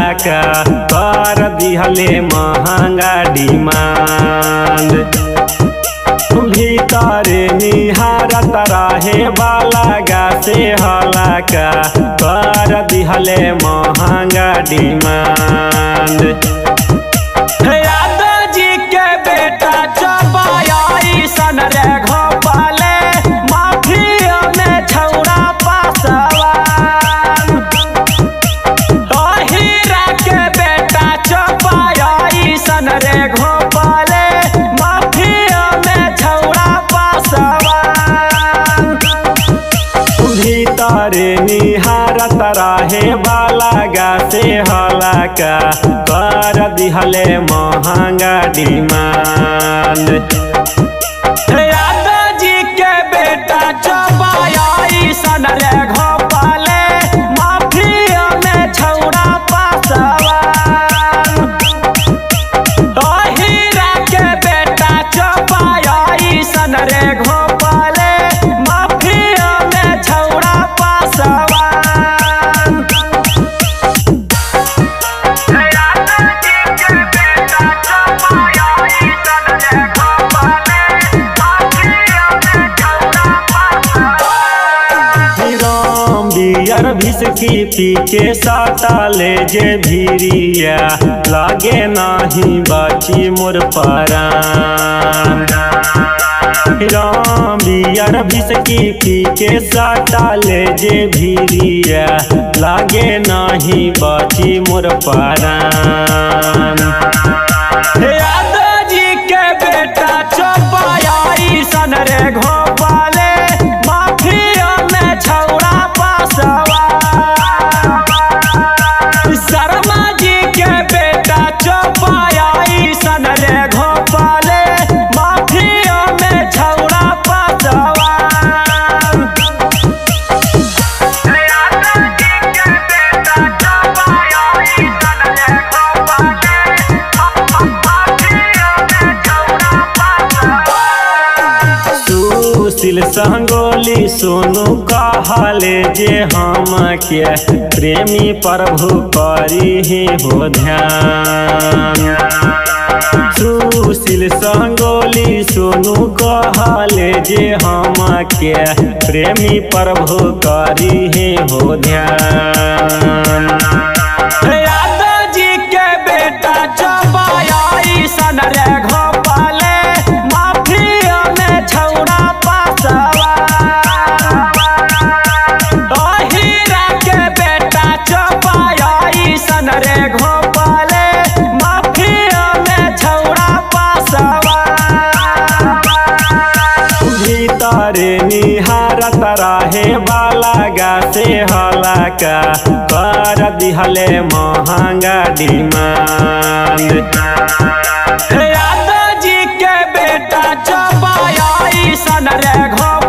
का कर दिहले महंगा डिमांड भीतर निहारत रहे वाला गा से हला का कर दिहले महंगा डिमांड यादव जी के बेटा चबाया सन रे घोपाले माफिया में छौड़ा पासवान हीरा के बेटा चबाया सन रे घोपाले माफिया में छौड़ा पासवान भीतर निहारत रहे वाला गा से हला का कर दिहले महंगा डिमांड यादव जी के बेटा चबाया सन रे घोपाले माफिया में छौड़ा पासवान हीरा के बेटा चबाया सन रे घोपाले माफिया में छौड़ा पासवान राम बियर भिसकी पी के साटा ले जे भीरिया लागे नाही बाची मोर परान राम बियर भिसकी पी के साटा ले जे भीरिया लागे नाही बाची मोर परान यादव जी के बेटा चौपाया सन रे घोपाले माफिया में छौड़ा पासवा शर्मा जी के बेटा चौपाया सन रे घोपाले माफिया में छौड़ा पासवा सुशील संगोली सोनू कहले जे हम के प्रेमी प्रभु करी ही हो ध्यान सुशील संगोली सोनू कहले जे हम के प्रेमी प्रभु करी ही हो ध्यान यादव जी के बेटा चबाया सन रे घोपाले माफिया में छौड़ा पासवा हीरा के बेटा चबाया सन रे घोपाले माफिया में छौड़ा पासवा भीतर निहारत रहे वाला गा से हला का कर दिहले महंगा डिमांड यादव जी के बेटा चबाया सन रे घोप